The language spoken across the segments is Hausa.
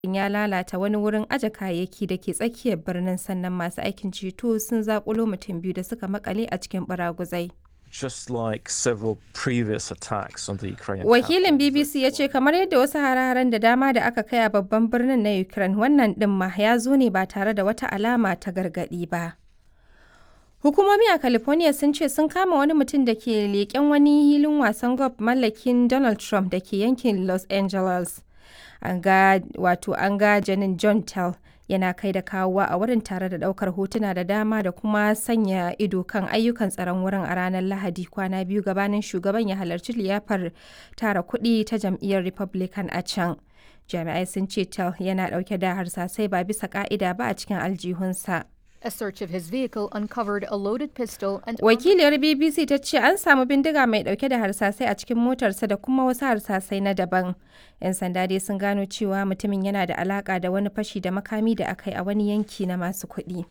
ya lalata wani wurin aje kayayyaki da ke tsakiyar birnin sannan masu aikin ceto sun zakulo mutum biyu da suka makale a cikin baraguzai. just like several previous attacks on the Ukrainian Wakilin capital. BBC ya ce kamar yadda wasu hare-haren da dama da aka kai a babban birnin na Ukraine wannan ɗin ma ya zo ne ba tare da wata alama ta gargaɗi ba. Hukumomi a California sun ce sun kama wani mutum da ke leƙen wani hilin wasan golf mallakin Donald Trump da ke yankin Los Angeles. An ga wato an ga janin John Tell yana kai da kawowa a wurin tare da ɗaukar hotuna da dama da kuma sanya ido kan ayyukan tsaron wurin a ranar Lahadi kwana biyu gabanin shugaban ya halarci liyafar tara kuɗi ta jam'iyyar Republican a can. Jami'ai sun ce Tell yana ɗauke da harsasai ba bisa ƙa'ida ba a cikin aljihunsa. A search of his vehicle uncovered a loaded pistol and Wakiliyar BBC ta ce an samu bindiga mai dauke da harsasai a cikin motarsa da kuma wasu harsasai na daban. 'Yan sanda dai sun gano cewa mutumin yana da alaka da wani fashi da makami da aka yi a wani yanki na masu kuɗi.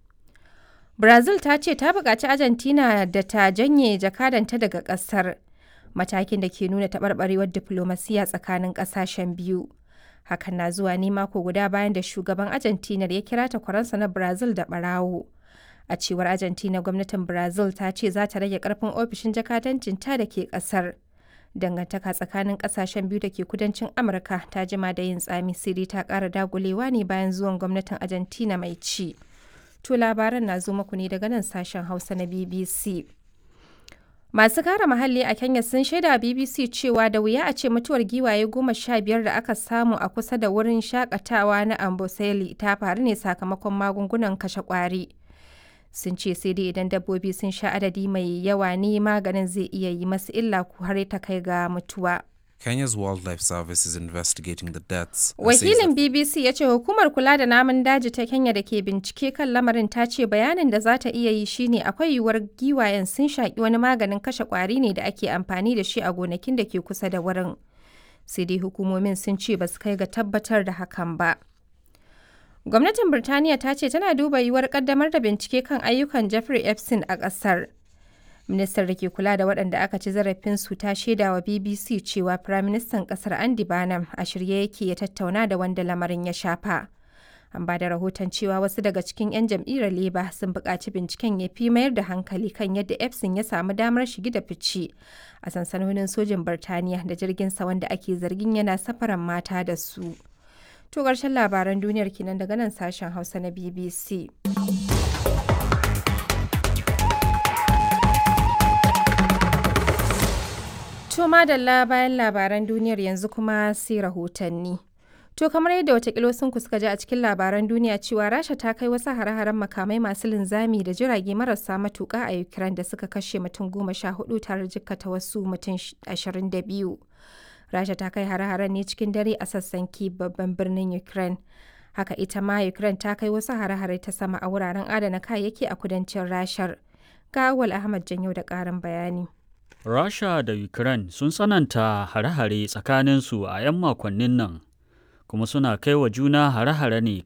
Brazil ta ce ta buƙaci Argentina da ta janye jakadanta daga ƙasar. Matakin da ke nuna taɓarɓarewar diflomasiya tsakanin ƙasashen biyu. Hakan na zuwa ne mako guda bayan da shugaban Argentina ya kira takwaransa na Brazil da ɓarawo. A cewar Argentina gwamnatin Brazil ta ce za ta rage karfin ofishin jakadancinta da ke kasar. Dangantaka tsakanin kasashen biyu da ke kudancin Amurka ta jima da yin tsami siri ta ƙara dagulewa ne bayan zuwan gwamnatin Argentina mai ci. To labaran na zo muku ne daga nan sashen Hausa na BBC. Masu kare muhalli a Kenya sun shaida BBC cewa da wuya a ce mutuwar giwaye goma sha biyar da aka samu a kusa da wurin shakatawa na Amboseli ta faru ne sakamakon magungunan kashe kwari. Sun ce sai dai idan dabbobi sun sha adadi mai yawa ne maganin zai iya yi masu illa ko har ta kai ga mutuwa. Kenya's Wildlife Service is investigating the deaths. and says Wakilin that BBC ya ce hukumar kula da namun daji ta Kenya da ke bincike kan lamarin ta ce bayanin da za ta iya yi shine akwai yiwuwar giwayen sun shaƙi wani maganin kashe ƙwari ne da ake amfani da shi a gonakin da ke kusa da wurin. Sai dai hukumomin sun ce ba su kai ga tabbatar da hakan ba. Gwamnatin Birtaniya ta ce tana duba yiwuwar ƙaddamar da bincike kan ayyukan Jeffrey Epstein a ƙasar. Ministar da ke kula da waɗanda aka ci zarafinsu ta shaida wa BBC cewa Firaministan ƙasar Andy Barnum a shirye yake ya tattauna da wanda lamarin ya shafa. An ba da rahoton cewa wasu daga cikin 'yan jam'iyyar Labour sun buƙaci binciken ya fi mayar da hankali kan yadda Epstein ya samu damar shigi da fice a sansanonin sojin Birtaniya da jirginsa wanda ake zargin yana safaran mata da su. To ƙarshen labaran duniyar kenan daga nan sashen Hausa na BBC. To madalla bayan labaran duniyar yanzu kuma sai rahotanni. To kamar yadda watakila sun suka ji a cikin labaran duniya cewa Rasha ta kai wasu hare-haren makamai masu linzami da jirage marasa matuƙa a Ukraine da suka kashe mutum goma sha hudu tare da jikkata wasu mutum ashirin da biyu. Rasha ta kai hare-haren ne cikin dare a sassan Kyiv babban birnin Ukraine. Haka ita ma Ukraine ta kai wasu hare-hare ta sama a wuraren adana kayayyaki a kudancin Rashar. Ga Awal Ahmad Janyo da ƙarin bayani. Rasha da Ukraine sun tsananta hare-hare tsakaninsu a 'yan makonnin nan, kuma suna kai wa juna hare-hare ne